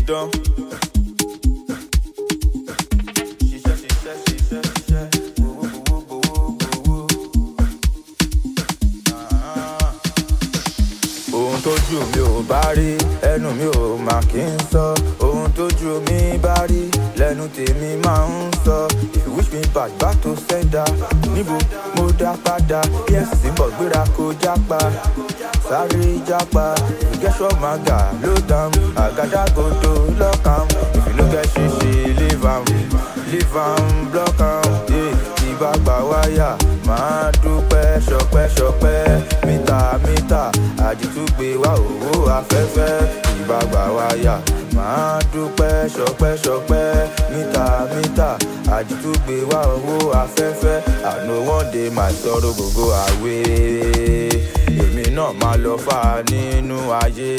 dán. Ṣiṣẹ́ ṣiṣẹ́ ṣiṣẹ́ ṣiṣẹ́ gbowó gbowó gbowó gbowó. Ah. Ohun tójú mi ò bá rí ẹnu mi ò mà kí n sọ. Ohun tójú mi bá rí lẹ́nu tèmi máa ń sọ. If you wish me back back to sender. Níbo mo dá padà? EFCC ń bọ̀ gbéra kó jápa. Sáré jápa. Ìgẹ́sọ̀ máa gà ló dàm. Àgádágodo lọ́kàn. If you no get ṣíṣe leave am. Leave am block am. Yeah. Ìbá gbà wáyà máa dúpẹ́ ṣọpẹ́ ṣọpẹ́ mítà mítà àdìtúgbé wa owó afẹ́fẹ́ ìbá gbà wáyà máa dúpẹ́ ṣọpẹ́ ṣọpẹ́ mítà mítà àdìtúgbé wa owó afẹ́fẹ́ àná one day my sorrow go go away èmi náà máa lọ fà nínú ayé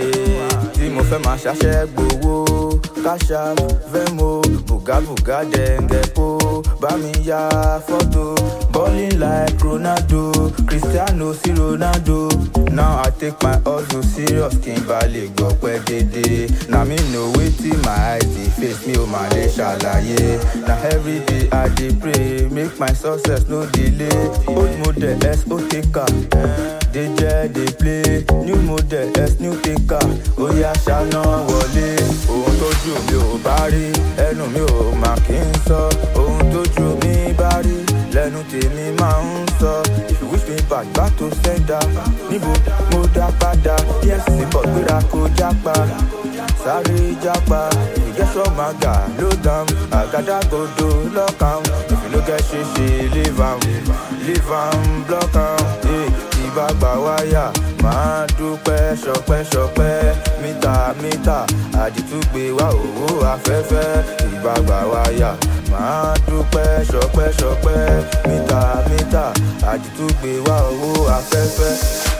tí mo fẹ́ máa ṣàṣẹ́ gbowó káṣá fẹ́mo bùgábùgá dẹ̀ǹgẹ̀pó bá mi ya fọ́tò balling like ronaldo cristiano sí ronaldo now i take my hustle serious kí n bá lè gbọ́ pẹ́ dédé na me know wetin my eyes dey face mi ò mà lè ṣàlàyé na everyday i dey pray make my success no delay old model s o take am dey jẹ́ dey play new model s new take am ó yá ṣáná wọlé ohun tójú mi ò bá rí ẹnu mi ò mà kí n sọ ohun tójú mi bá rí lẹ́nu tèmi máa ń sọ if you wish me back back to sender níbo mo dá padà efcc bọ̀ gbéra kó jápa sáré jápa ìgẹ́sọ̀ máa gà ló dàm àgádágodo lọ́kàn if you no get ṣíṣe leave am leave am block am yeah. ìbá gbà wáyà máa dúpẹ́ ṣọpẹ́ ṣọpẹ́ mítà mítà àdìtúgbé wa owó afẹ́fẹ́ ìbá gbà wáyà máa dúpẹ́ ṣọpẹ́ ṣọpẹ́ mítà mítà àdìtúgbé wa owó afẹ́fẹ́.